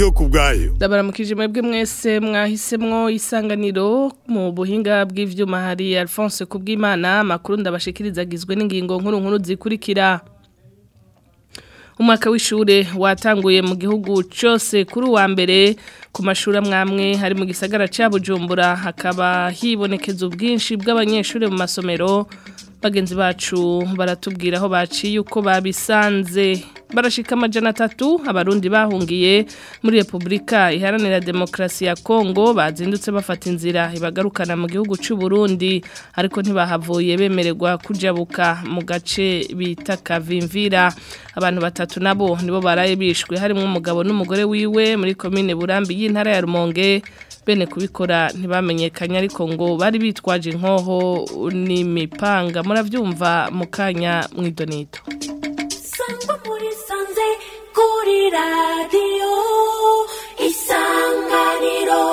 ndiyo kubwayo ndabaramukije mwebwe mwese mwahisemwo isanganiro mu buhinga bw'ivyuma hari Alphonse Kubwimana amakuru ndabashikiriza agizwe n'ingingo nkuru nkuru zikurikira umwaka w'ishure watanguye mu gihugu cyose kuri uwa mbere ku mashuri amwamwe hari mu gisagara cya bujumbura hakaba hibonekeza ubwinshi bw'abanyeshuri mu masomero bagenzi bacu baratubwira aho baciye uko babisanze barashika amajana atatu abarundi bahungiye muri repubulika iharanira demokarasi ya kongo bazindutse bafata inzira ibagarukana mu gihugu cy'u Burundi ariko ntibahavuye bemererwa kujabuka mu gace bita kavimvira abantu batatu nabo nibo baraye bishwe harimo umugabo n'umugore wiwe muri komine burambi y'intara ya rumonge bene kubikora ntibamenyekanye ariko ngo bari bitwaje inkoho n'imipanga murabyumva mu kanya mu idonito sangwa muri sanze kuri radiyo isanganiro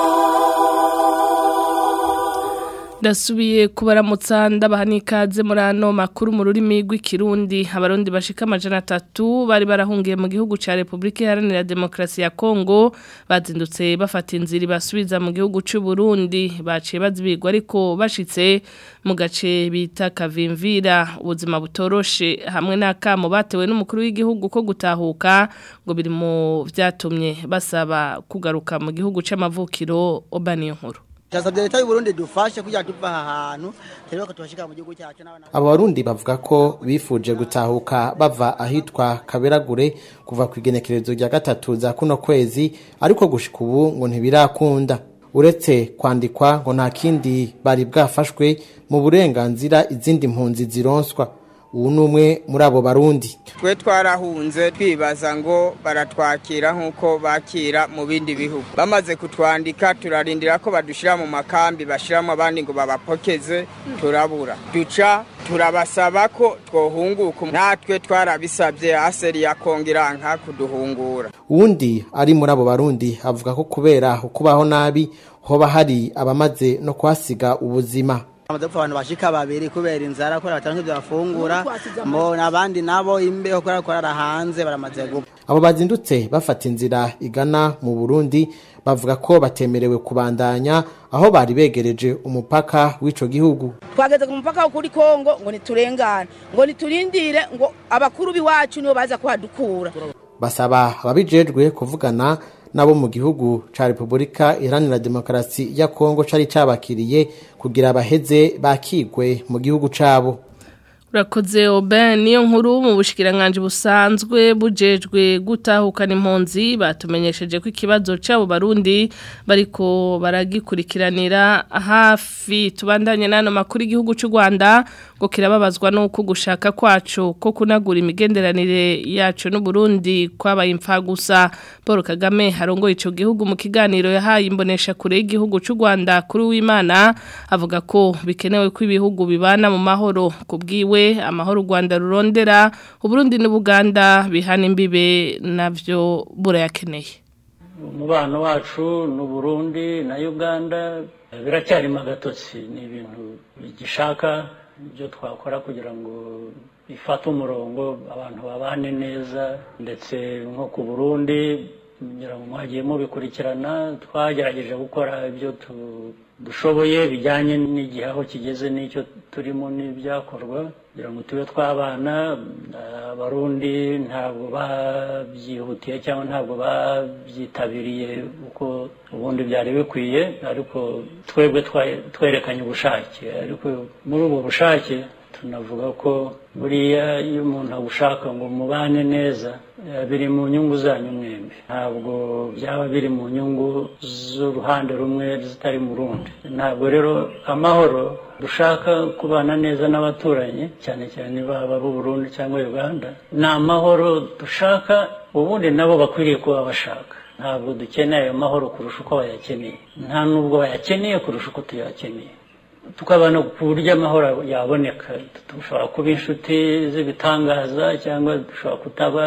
ndasubiye kubaramutsa ndabaha n'ikaze muri ano makuru mu rurimi rw'ikirundi abarundi bashika amajana atatu bari barahungiye mu gihugu cya repubulika iharanira demokarasi ya kongo bazindutse bafata inzira basubiza mu gihugu cy'u Burundi baciye bazibigwa ariko bashitse mu gace bita kavimvira ubuzima butoroshe hamwe n'akamo batewe n'umukuru w'igihugu ko gutahuka ngo biri mu byatumye basaba kugaruka mu gihugu cy'amavukiro obaniyo nkuru Tasabye leta y'u Burundi dufashe kugira tuva aha hantu rero ko tubashika mu gihugu cyacu n'abana abo barundi bavuga ko bifuje gutahuka bava ahitwa kaberagure kuva ku igenekerezo rya gatatu za kuno kwezi ariko gushika ubu ngo ntibirakunda uretse kwandikwa ngo nta kindi bari bwafashwe mu burenganzira izindi mpunzi zironswa ubu ni umwe muri abo barundi twe twarahunze twibaza ngo baratwakira nk'uko bakira mu bindi bihugu bamaze kutwandika turarindira ko badushyira mu makambi bashyiramo abandi ngo babapokeze turabura duca turabasaba ko twohunguka natwe twarabisabye aseri yakongera nka kuduhungura uwundi ari muri abo barundi avuga ko kubera ukubaho nabi hoba hari abamaze no kuhasiga ubuzima amaze gupfa abantu bashika babiri kubera inzara kubera bataronka ibyo bafungura mbona abandi nabo imbeho kubera kurara hanze baramaze gupfa abo bazindutse bafata inzira igana mu burundi bavuga ko batemerewe kubandanya aho bari begereje umupaka w'ico gihugu twageze ku mupaka wo kuri kongo ngo niturengane ngo niturindire ngo abakuru b'iwacu nibo baza kuhadukura basaba ababijejwe kuvugana nabo mu gihugu ca Republika Iharanira Demokarasi ya Kongo cari cabakiriye kugira baheze bakigwe mu gihugu cabo urakoze oben niyo nkuru mu bushikiranganje busanzwe bujejwe gutahukana impunzi batumenyesheje ko ikibazo cyabo barundi bariko baragikurikiranira hafi tubandanye n'ano makuru igihugu cy'u Rwanda ngo kirababazwa nuko gushaka kwacu ko kunagura imigenderanire yacu n'u Burundi kwabaye impfa gusa Paul Kagame harongoye ico gihugu mu kiganiro yahaye imbonesha kure y'igihugu cy'u Rwanda kuri w'Imana avuga ko bikenewe ko ibihugu bibana mu mahoro kubwiwe amahoro u Rwanda rurondera uburundi n'ubuganda bihana imbibe navyo burayakeneye umubano wacu n'uburundi na uganda biracyarimo agatotsi ni ibintu bigishaka ibyo twakora kugira ngo bifate umurongo abantu babane neza ndetse nko ku burundi kugira ngo mwagiye mubikurikirana twagerageje gukora ibyo dushoboye bijyanye n'igihe aho kigeze n'icyo turimo n'ibyakorwa kugira ngo tube twabana abarundi ntabwo babyihutiye cyangwa ntabwo babyitabiriye uko ubundi byari bikwiye ariko twebwe twerekanye ubushake ariko muri ubu bushake tunavuga ko buriya iyo umuntu abushaka ngo mubane neza biri mu nyungu zanyu mwembi ntabwo byaba biri mu nyungu z'uruhande rumwe zitari mu rundi ntabwo rero amahoro dushaka kubana neza n'abaturanyi cyane cyane baba Burundi cyangwa uganda ni amahoro dushaka ubundi nabo bakwiriye kuba bashaka ntabwo dukeneye ayo mahoro kurusha uko bayakeneye nta n'ubwo bayakeneye kurusha uko tuyakeneye tukabana ku buryo amahoro yaboneka dushobora kuba inshuti z'ibitangaza cyangwa dushobora kutaba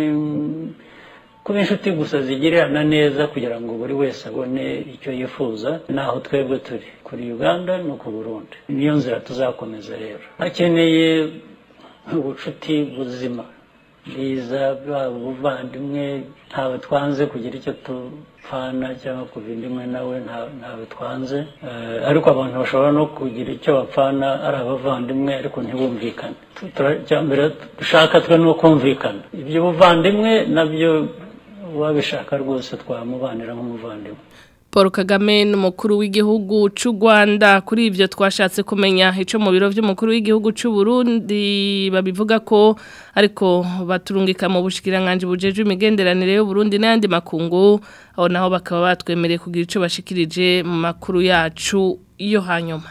kuba inshuti gusa zigirirana neza kugira ngo buri wese abone icyo yifuza naho twebwe turi kuri uganda no ku burundi niyo nzira tuzakomeza rero hakeneye ubucuti buzima bwiza bwaba ubuvandimwe ntawe twanze kugira icyo tupfana cyangwa kuva indimwe nawe nta- ntawe twanze Eh, ariko abantu bashobora no kugira icyo bapfana ari abavandimwe ariko ntibumvikane Tu- tura- icya mbere dushaka twe ni ukumvikana iby'ubuvandimwe nabyo uwabishaka rwose twamubanira nk'umuvandimwe Paul Kagame n'umukuru w'igihugu c'u Rwanda kuri ivyo twashatse kumenya ico mu biro vy'umukuru w'igihugu c'u Burundi babivuga ko ariko baturungika mu bushikiranganje bujeje imigenderanire y'u Burundi n'andi makungu aho naho bakaba batwemereye kugira ico bashikirije mu makuru yacu iyo hanyuma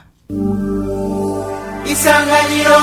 isanganiro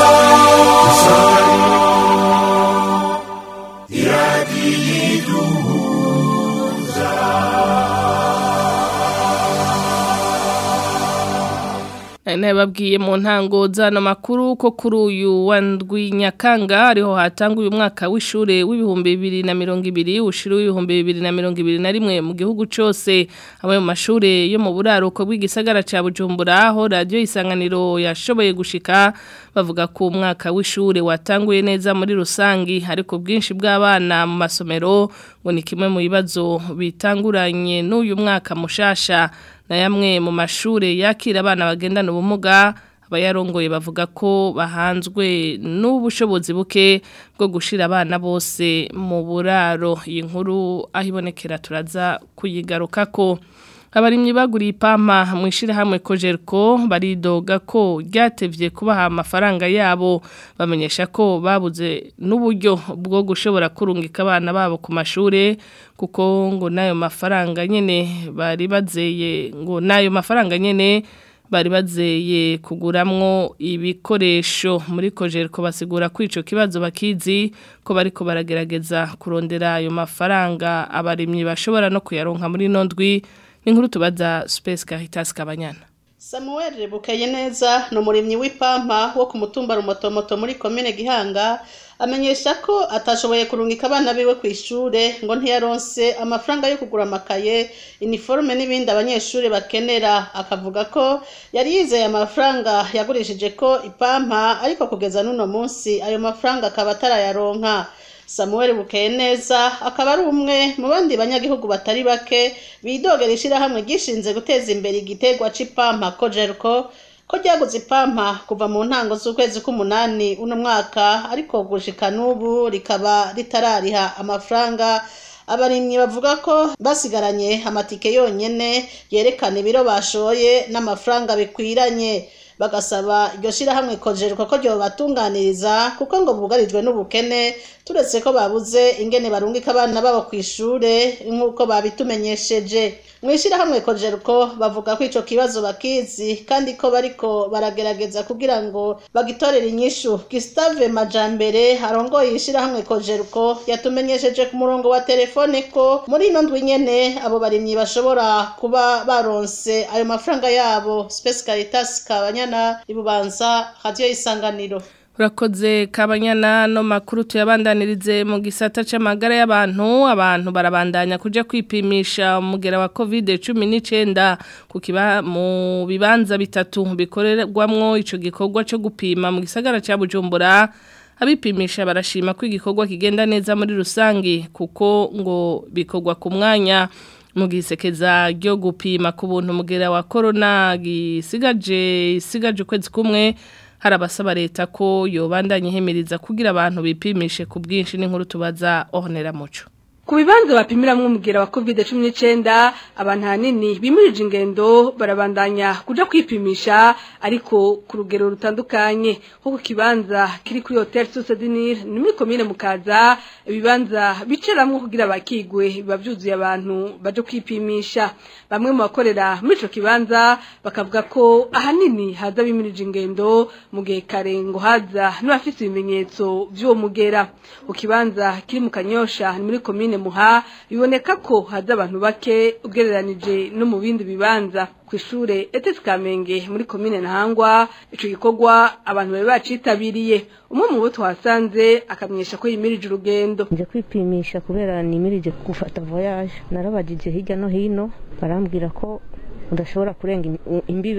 Nababwiye mu ntango zano makuru ko kuri uyu wa ndwi Nyakanga ariho hatanguye umwaka w'ishure w'ibihumbi bibiri na mirongo ibiri ushira w'ibihumbi bibiri na mirongo ibiri na rimwe mu gihugu cose amwe mu mashure yo mu buraruko bw'igisagara ca Bujumbura aho radio isanganiro yashoboye gushika bavuga ko umwaka w'ishure watanguye neza muri rusangi ariko bwinshi bw'abana mu masomero ngo ni kimwe mu bibazo bitanguranye n'uyu mwaka mushasha na yamwe mu mashure yakira abana bagendana ubumuga abayarongoye bavuga ko bahanzwe n'ubushobozi buke bwo gushira abana bose mu buraro iyi nkuru aho ibonekera turaza kuyigarukako abarimyi baguriye ipampa mu ishyirahamwe kojeriko baridoga ko ryatevye kubaha amafaranga yabo bamenyesha ko babuze n'uburyo bwo gushobora kurungika abana babo ku mashure kuko ngo n'ayo mafaranga nyene bari bazeye ngo n'ayo mafaranga nyene bari bazeye kuguramwo ibikoresho muri kojeriko basigura ko ico kibazo bakizi ko bariko baragerageza kurondera ayo mafaranga abarimyi bashobora no kuyaronka muri nondwi n'inkuru tubaza Space Caritas Kabanyana Samuel Bukeye neza ni umurimyi w'ipampa wo ku mutumba rumotomoto muri komine Gihanga amenyesha ko atashoboye kurungika abana biwe ku ishure ngo ntiyaronse amafaranga yo kugura amakaye iniforme n'ibindi abanyeshuri bakenera akavuga ko yari yizeye amafaranga yagurishije ko ipampa ariko kugeza n'uno munsi ayo mafaranga akaba atarayaronka Samuel Bukeye neza akaba ari umwe mu bandi banyagihugu batari bake bidogera ishirahamwe gishinze guteza imbere igiterwa c'ipampa Kojerko ko ryaguze ipampa kuva mu ntango z'ukwezi k'umunani uno mwaka ariko gushika n'ubu rikaba ritarariha amafaranga abarimyi bavuga ko basigaranye amatike yonyene yerekana ibiro bashoye n'amafaranga bikwiranye bagasaba iryo shirahamwe kojerwa ko ryobatunganiriza kuko ngo bugarijwe n'ubukene turetse ko babuze ingene barungika abana babo ku ishure nk'uko babitumenyesheje mu ishirahamwe kojerko bavuga ko ico kibazo bakizi kandi ko bariko baragerageza kugira ngo bagitorere inyishu Gustave Majambere arongoye ishirahamwe kojerko yatumenyesheje ku murongo wa telefone ko muri ino ndwi nyene abo barimyi bashobora kuba baronse ayo mafaranga yabo Space Caritas Kabanyana ibubanza radio isanganiro Urakoze kabanyana no makuru tuyabandanirize mu gisata c'amagara y'abantu abantu barabandanya kuja kwipimisha umugera wa COVID-19 ku kiba mu bibanza bitatu bikorerwamwo ico gikorwa cyo gupima mu gisagara ca Bujumbura abipimisha barashima ko igikorwa kigenda neza muri rusangi kuko ngo bikorwa ku mwanya mu gisekeza ryo gupima ku buntu umugera wa corona gisigaje isigaje ukwezi kumwe hari abasaba leta ko yobandanya ihemiriza kugira abantu bipimishe ku bwinshi n'inkuru tubaza ohonera muco ku bibanza bapimiramwo umugera wa covid cumi n'icyenda abantu ahanini bimirije ingendo barabandanya kuja kwipimisha ariko ku rugero rutandukanye nko ku kibanza kiri kuri hotel susedinir ni muri komine mukaza ibibanza bicaramwo kugira bakigwe biba byuzuye abantu baje kwipimisha bamwe mu bakorera muri ico kibanza bakavuga ko ahanini haza bimirije ingendo mu gihe kare ngo haza n'abafise ibimenyetso vy'uwo mugera ku kibanza kiri mu kanyosha ni muri komine muha biboneka ko haza abantu bake ugereranije no mu bindi bibanza ku ishure etesi kamenge muri komine ntahangwa ico gikorwa abantu bari bacitabiriye umwe mu bo twasanze akamenyesha ko yimirije urugendo nje kwipimisha kubera nimirije gufata voyage narabagije hirya no hino barambwira ko udashobora kurenga imbibe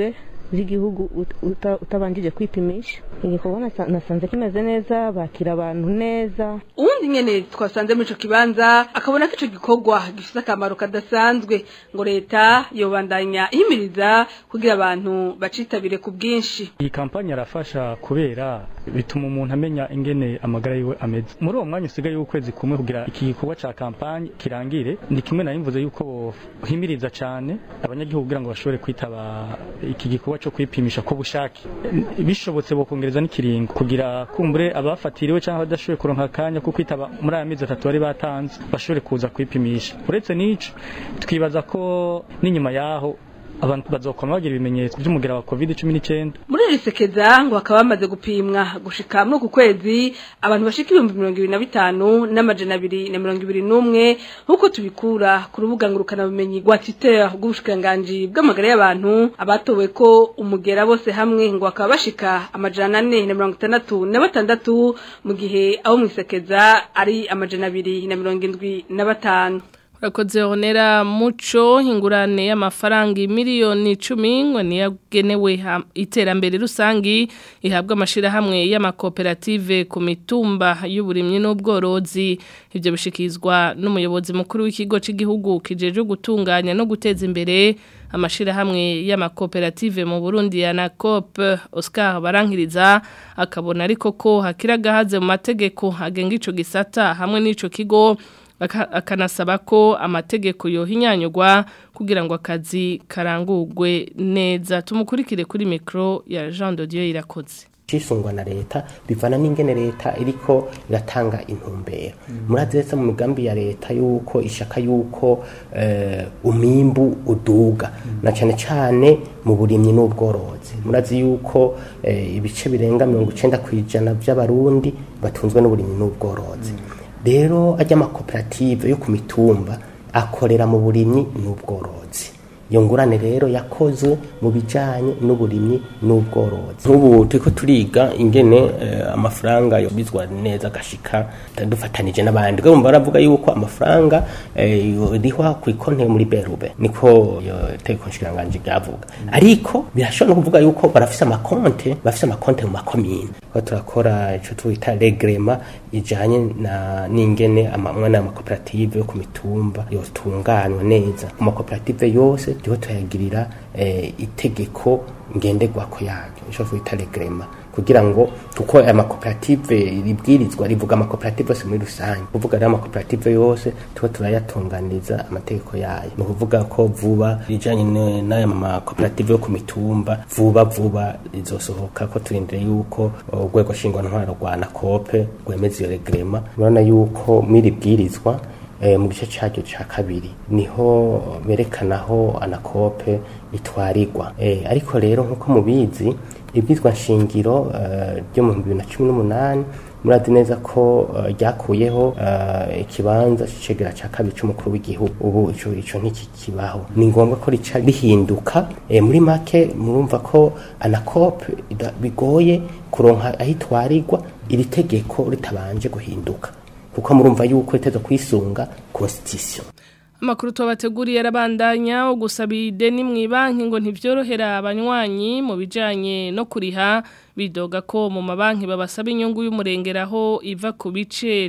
z'igihugu ut- uta- utabanjije kwipimisha igikorwa nasa- nasanze kimeze neza bakira abantu neza uwundi nyene twasanze muri ico kibanza akabona ko ico gikorwa gifise akamaro kadasanzwe ngo leta yobandanya ihimiriza kugira abantu bacitabire ku bwinshi iyi kampanye arafasha kubera bituma umuntu amenya ingene amagara yiwe ameze muri uwo mwanya usigaye w'ukwezi kumwe kugira iki gikorwa ca kampanye kirangire ni kimwe nari mvuze yuko bohimiriza cane abanyagihugu kugira ngo bashobore kwitaba iki gikorwa co kwipimisha ko bushake bishobotse bokongereza n'ikiringo kugira kumbure abafatiriwe cyangwa abadashoboye kuronka akanya ko kwitaba muri aya mezi atatu bari batanze bashobore kuza kwipimisha uretse n'ico twibaza ko n'inyuma yaho abantu bazokoma bagira ibimenyetso by'umugera wa covid cumi n'icyenda muri iri sekeza ngo bakaba bamaze gupimwa gushika muri uku kwezi abantu bashika ibihumbi mirongo ibiri na bitanu n'amajana abiri na mirongo ibiri n'umwe nk'uko tubikura ku rubuga ngurukanabumenyi rwa twitter bw'ubushikiranganji bw'amagara y'abantu abatowe ko umugera bose hamwe ngo bakaba bashika amajana ane na mirongo itandatu na batandatu mu gihe abo mu isekeza ari amajana abiri na mirongo indwi na batanu Urakoze honera muco ingurane y'amafaranga miliyoni icumi ngo niyagenewe ha- iterambere rusangi ihabwa amashirahamwe y'amakoperative ku mitumba y'uburimyi n'ubworozi ibyo bishikizwa n'umuyobozi mukuru w'ikigo cy'igihugu kijeje gutunganya no guteza imbere amashirahamwe y'amakoperative mu Burundi ya NACOP Oscar Barankiriza akabona ariko ko hakira gahaze mu mategeko agenga ico gisata hamwe n'ico kigo Aka- akanasaba ko amategeko yohinyanyurwa kugira ngo akazi karangurwe neza tumukurikire kuri mikro ya Jean de Dieu irakoze cisungwa na leta bivana n'ingene leta iriko iratanga intumbero murazi retse mu migambi ya leta yuko ishaka yuko eh, umwimbu uduga na cane cane mu burimyi n'ubworozi murazi yuko eh, ibice birenga mirongo icenda kw'ijana vy'abarundi batunzwe n'uburimyi n'ubworozi rero ajya amakoperative yo ku mitumba akorera mu burimyi n'ubworozi iyo ngurane rero yakozwe mu bijyanye n'uburimyi n'ubworozi nk'ubu turiko turiga ingene eh, amafaranga yobizwa neza agashika dufatanije n'abandi rero baravuga yuko amafaranga eh, yorihwa ku ikonte muri berube niko iyo tegeko nshikiranganji ryavuga ariko birashobora no kuvuga yuko barafise amakonte bafise amakonte mu makomine aho turakora ico twita regrema ijanye na n'ingene amamwe amakoperative yo ku mitumba yotunganywa neza ku makoperative yose turiko turayagirira eh, itegeko ngenderwako yaryo ico twita regrema kugira ngo kuko aya makoperative ribwirizwa rivuga amakoperative yose muri rusange kuvuga rero amakoperative yose tuba turayatunganiriza amategeko yayo ni ukuvuga ko vuba rijanye n- n'aya makoperative yo ku mitumba vuba vuba rizosohoka ko turindire yuko urwego nshingwantwaro rwa nakope rwemeza iyo regrema urabona yuko mw'iri bwirizwa eh, mu gice cyaryo cya kabiri niho berekana aho anakope itwarirwa eh, ariko rero nk'uko mubizi ibwizwa nshingiro eh, ryo mu bibiri na cumi n'umunani murazi neza ko eh, ryakuyeho eh, ikibanza c'icegera ca kabiri c'umukuru w'igihugu ubu ico ico ntikikibaho ni ngombwa ko rica rihinduka eh, muri make murumva ko anakope ida- bigoye kuronka aho itwarirwa iri tegeko ritabanje guhinduka kuko murumva yuko itezo kwisunga constitution Amakuru tubateguriye arabandanya ugusaba ideni mu banki ngo ntivyorohera abanywanyi mu bijanye no kuriha bidoga ko mu mabanki babasaba inyungu y'umurengeraho iva ku bice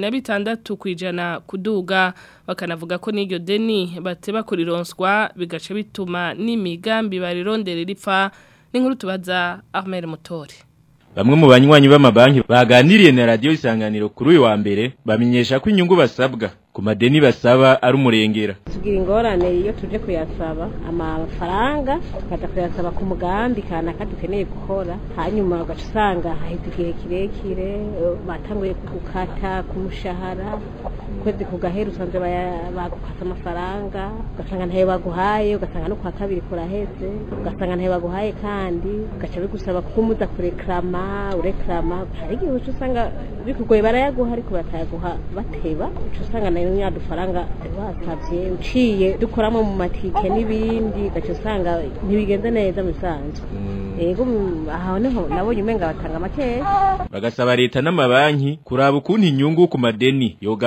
16 kwijana kuduga bakanavuga ko n'iryo deni bateba kurironswa bigace bituma n'imigambi barironderera ipfa n'inkuru tubaza Ahmed Mutori Bamwe mu banywanyi b'amabanki baganiriye na radio isanganiro kuri uyu wa mbere bamenyesha ko inyungu basabwa ku madeni basaba ari umurengera. tugira ingorane iyo tuje kuyasaba amafaranga tukaza kuyasaba ku mugambi kanaka dukeneye gukora hanyuma ugaca usanga haheze igihe kirekire eh, batanguye gukata ku mushahara ukwezi kugahera usanze baya- bagukata amafaranga ugasanga ntayo baguhaye ugasanga no kwa kabiri kuraheze ugasanga ntayo baguhaye kandi ugaca bigusaba ko umuza kurekrama urekrama hari igihe uca usanga bikugoye barayaguha ariko batayaguha bateba uca usanga nayo nyadufaranga wasavye uciye dukoramo mu matike n'ibindi ugaca usanga ntibigenze neza mu bisanzwe ego mm, aho niho nabonye umenga batanga makeya Bagasaba leta n'amabanki kuraba ukuntu inyungu ku madeni yogabanuka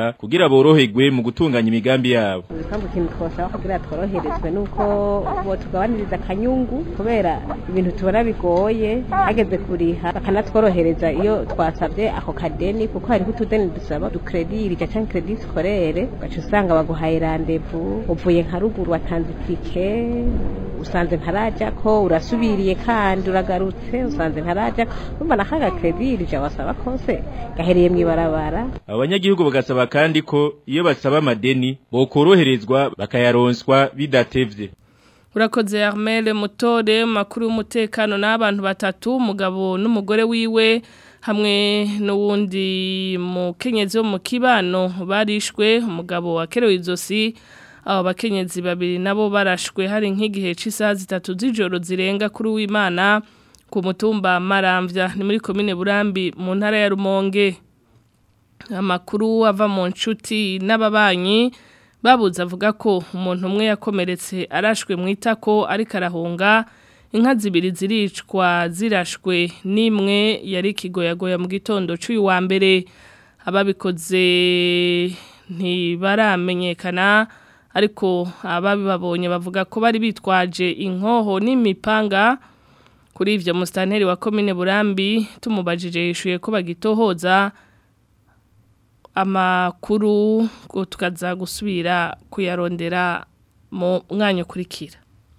leta kugira boroherwe mu gutunganya imigambi yabo ibisambu ikintu twashaka kugira tworoherezwe nuko bo tugabaniriza akanyungu kubera ibintu tubona bigoye hageze kuriha bakanatworohereza iyo twasabye ako kadeni kuko hariho utudeni dusaba dukredirirya cyangwa kredi sikorere ugaca usanga baguhaye randevu uvuye nka ruguru watanze itike usanze ntaraja ko urasubiriye kandi uragarutse usanze ntaraja urumva na kaga kredirirya wasaba kose gahereye mu ibarabara abanyagihugu bagasaba kandi ko iyo basaba amadeni bokoroherezwa bakayaronswa bidatevye Urakoze Armel Mutore makuru y'umutekano n'abantu batatu umugabo n'umugore wiwe hamwe n'uwundi mukenyezi wo mu kibano barishwe umugabo wakerewe izosi abo bakenyezi babiri nabo barashwe hari nk'igihe cy'isaha zitatu z'ijoro zirenga kuri w'Imana ku mutumba Maramvya ni muri komine Burambi mu ntara ya Rumonge amakuru ava mu nshuti n'ababanyi babuze avuga ko umuntu umwe yakomeretse arashwe mu itako ariko arahunga inka zibiri ziricwa zirashwe n'imwe yari ikigoyagoya mu gitondo cy'uyu wa mbere ababikoze ntibaramenyekana ariko ababibabonye bavuga ko bari bitwaje inkoho n'imipanga kuri ibyo musitanteri wa komine burambi tumubajije yishuye ko bagitohoza amakuru ngo tukaza gusubira kuyarondera mu mwanya ukurikira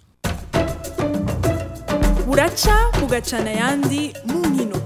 buraca bugacana ayandi mu nkino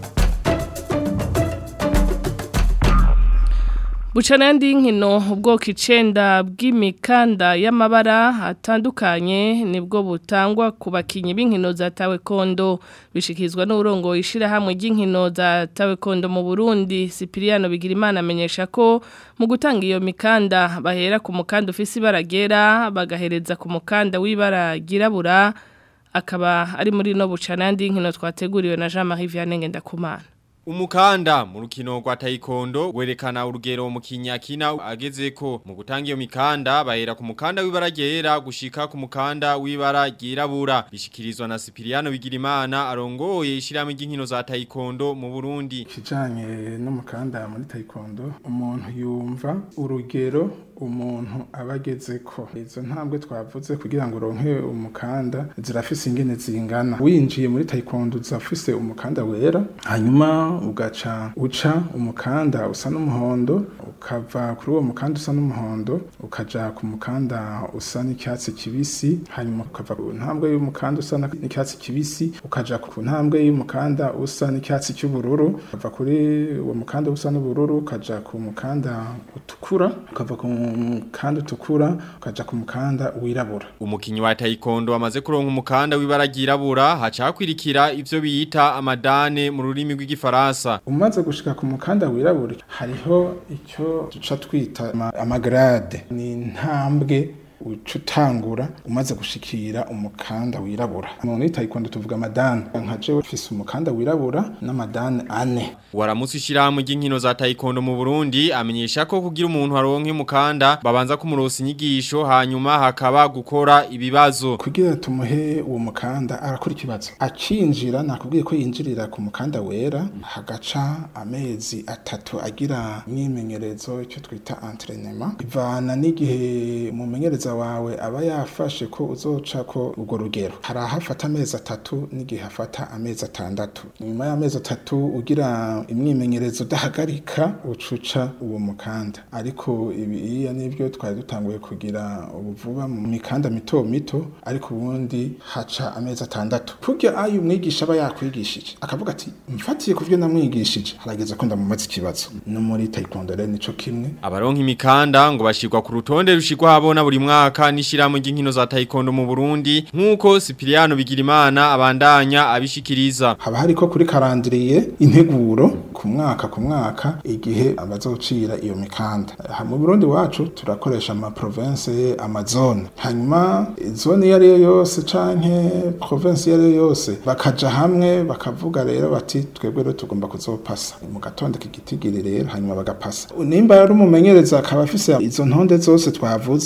bucana ayandi nkino ubwoko icenda bw'imikanda y'amabara atandukanye nibwo butangwa ku bakinnyi b'inkino za tawekondo bishyikirizwa n'uburongo ishyirahamwe ry'inkino za tawekondo mu burundi sipiriyano bigira imana amenyesha ko mu gutanga iyo mikanda bahera ku mukanda ufise ibara ryera bagahereza ku mukanda w'ibara ryirabura akaba ari muri no bucana ayandi nkino twateguriwe na jean marie vianney ngendakumana Umukanda mu rukino rwa taekwondo werekana urugero mu kinyakina agezeko mu gutanga iyo mikanda bahera ku mukanda w'ibara ryera gushika ku mukanda w'ibara ryirabura bishikirizwa na Sipiriano Bigirimana arongoye ishiramwe ry'inkino za taekwondo mu Burundi kijanye n'umukanda muri taekwondo umuntu yumva urugero umuntu abageze ko izo ntambwe twavuze kugira ngo uronke umukanda zirafise ingene zingana winjiye muri taekwondo uzafise umukanda wera hanyuma ugaca uca umukanda usa n'umuhondo ukava kuri uwo mukanda usa n'umuhondo ukaja ku mukanda usa n'icyatsi kibisi hanyuma ukava ku ntambwe y'umukanda usa n'icyatsi kibisi ukaja ku ntambwe y'umukanda usa n'icyatsi cy'ubururu ukava kuri uwo mukanda usa n'ubururu ukaja ku mukanda utukura ukava ku mukanda utukura ukaja ku mukanda wirabura umukinyi wa taekwondo amaze kuronka umukanda w'ibara ryirabura haca hakwirikira ivyo biyita amadane mu rurimi rw'igifaransa umaze gushika ku mukanda wirabura hariho icyo duca twita ama- amagrade ni intambwe uca utangura umaze gushikira umukanda wirabura muri taekwondo tuvuga amadane nka jewe mfise umukanda wirabura n'amadane ane Waramutse ishyirahamwe ry'inkino za taekwondo mu Burundi amenyesha ko kugira umuntu aronke umukanda babanza kumurosa inyigisho hanyuma hakaba gukora ibibazo kugira tumuhe uwo mukanda arakora ikibazo acinjira nakubwiye ko yinjirira ku mukanda wera hagaca amezi atatu agira imyimenyerezo icyo twita entraînement ivana n'igihe umumenyereza wawe aba yafashe ko uzoca ko urwo rugero hari ahafata amezi atatu n'igihe hafata amezi atandatu nyuma y'amezi atatu ugira imyimenyerezo udahagarika ucuca uwo mukanda ariko ibiya nibyo twari dutanguye kugira ubuvuba mu mikanda mito mito ariko ubundi haca amezi atandatu kurya ayo umwigisha aba yakwigishije akavuga ati mfatiye ku byo namwigishije harageze ko ndamumaze ikibazo no muri taekwondo rero nico kimwe Abaronka imikanda ngo bashirwa ku rutonde rushirwa habona buri mwaka n'ishyirahamwe ry'inkino za taekwondo mu Burundi nk'uko Sipiriano Bigirimana abandanya abishikiriza haba hariko kuri karandiriye integuro ku mwaka ku mwaka igihe abazocira iyo mikanda aha mu Burundi wacu turakoresha ama province amazone hanyuma zone iyo ariyo yose canke province iyo ariyo yose bakaja hamwe bakavuga rero bati twebwe rero tugomba kuzopasa mu gatondo kigitigiri rero hanyuma bagapasa nimba yari umumenyereza akaba afise izo ntonde zose twavuze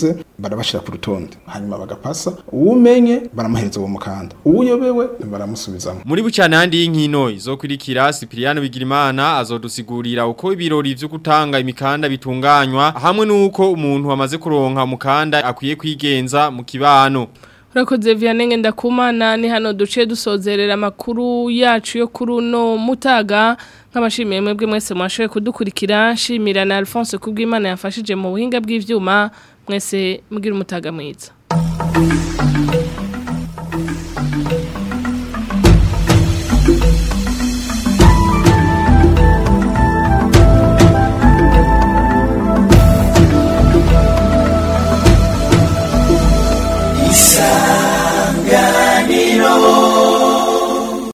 barabashira ku rutonde hanyuma bagapasa uwumenye baramuhereza uwo mukanda uwuyobewe baramusubizamo Muri bucanandi y'inkino izokurikira Cipriano Bigirimana azodusigurira uko ibirori vyo gutanga imikanda bitunganywa hamwe nuko umuntu wamaze kuronka mukanda akwiye kwigenza mu kibano. Urakoze Vianney ndakumana ni hano duce dusozerera amakuru yacu yo kuri uno mutaga nk'abashimiye mwebwe mwese mwashoboye kudukurikira nshimira na Alphonse kubw'Imana yafashije mu buhinga bw'ivyuma mwese mugira umutaga mwiza isanganiro